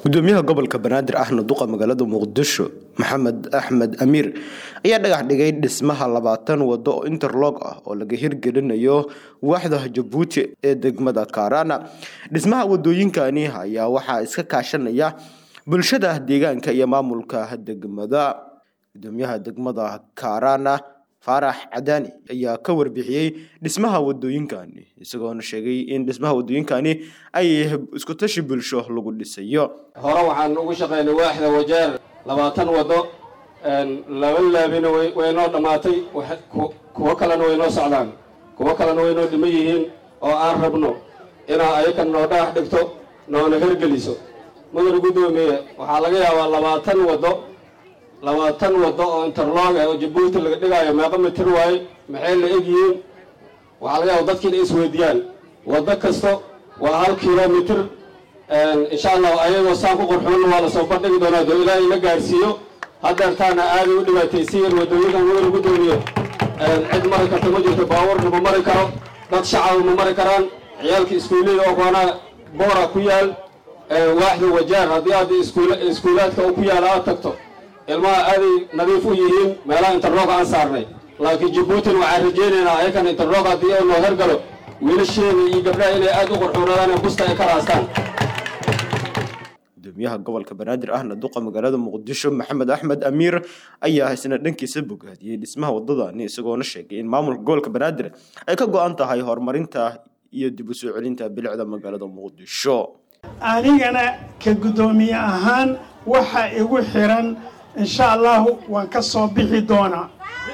gudoomiyaha gobolka banaadir ahna duqa magaalada muqdisho maxamed axmed amiir ayaa dhagax dhigay dhismaha labaatan wado oo interlog ah oo laga hirgelinayo waaxda jabuuti ee degmada kaarana dhismaha wadooyinkani ayaa waxaa iska kaashanaya bulshada deegaanka iyo maamulka degmada gudoomiyaha degmada kaarana faarax cadaani ayaa ka warbixiyey dhismaha wadooyinkani isagoona sheegay in dhismaha wadooyinkani ay isku tashi bulsho lagu dhisayo hore waxaan ugu shaqaynay waaxda wajeer labaatan wado laba laabina waynoo dhammaatay kuwo kalena waynoo socdaan kuwo kalena waynoo dhiman yihiin oo aan rabno inaa ayakan noo dhagax dhigto noona hergeliso mudane guddoomiye waxaa laga yaabaa labaatan wado labaatan wado oo interlog ah oo jabuuti laga dhigaayo meeqa mitir waaye maxay la egyihiin waxaa laga yaaba dadkiina isweydiiyaan wado kasto waa hal kilomitir insha allah ayagoo saan ku qorxoonna waa lasoo bandhigi doonaa doo ilaahay la gaarsiiyo haddeertaana aaday u dhibaataysiiyeen wadooyinkan mudane guddoomiye cid mari karta ma jirto baabuurna ma mari karo dad shacaba ma mari karaan ciyaalka iskuullada oo koonaa boora ku yaal waaxda wajaar haddii aad iskuulaadka oo ku yaala aad tagto ilmaha aaday nadiif u yihiin meelaha interlog aan saarnay laakiin jabuutin waxaan rajaynaynaa ayakan interlog haddii oo noo hergalo wiilasheeda iyo gabdhaha inay aad u qorxoonaadaan busta ay ka raastaan gudoomiyaha gobolka banaadir ahna duqa magaalada muqdisho maxamed axmed amiir ayaa isna dhankiisa bogaadiyey dhismaha wadadani isagoona sheegay in maamulka gobolka banaadir ay ka go-an tahay horumarinta iyo dib u soo celinta bilicda magaalada muqdisho anigana ka guddoomiye ahaan waxa igu xiran insha allahu waan ka soo bixi doonaa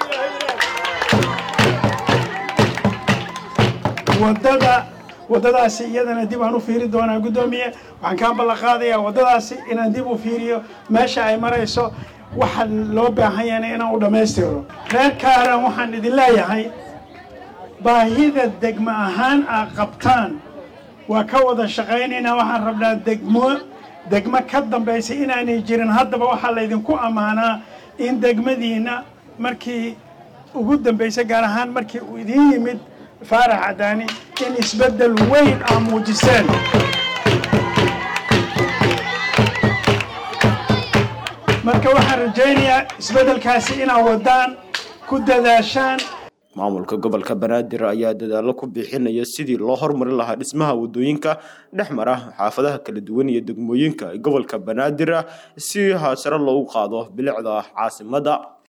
wadada waddadaasi iyadana dib aan u fiiri doonaa guddoomiye waxaan kaa ballanqaadayaa waddadaasi inaan dib u fiiriyo meesha ay marayso waxa loo baahan yahana inaan u dhammaystiro reer kaaran waxaan idin leeyahay baahida degmo ahaan aad qabtaan waa ka wada shaqaynaynaa waxaan rabnaa degmo degmo ka dambaysa inaanay jirin haddaba waxaa laydinku ammaanaa in degmadiinna markii ugu dambaysa gaar ahaan markii uu idiin yimid faarax cadaani in isbeddel weyn aa muujiseen marka waxaan rajaynayaa isbeddelkaasi inaad waddaan ku dadaashaan maamulka gobolka banaadir ayaa dadaalo ku bixinaya sidii loo hormarin lahaa dhismaha wadooyinka dhex mara xaafadaha kala duwan iyo degmooyinka gobolka banaadir si sare loogu qaado bilicda caasimada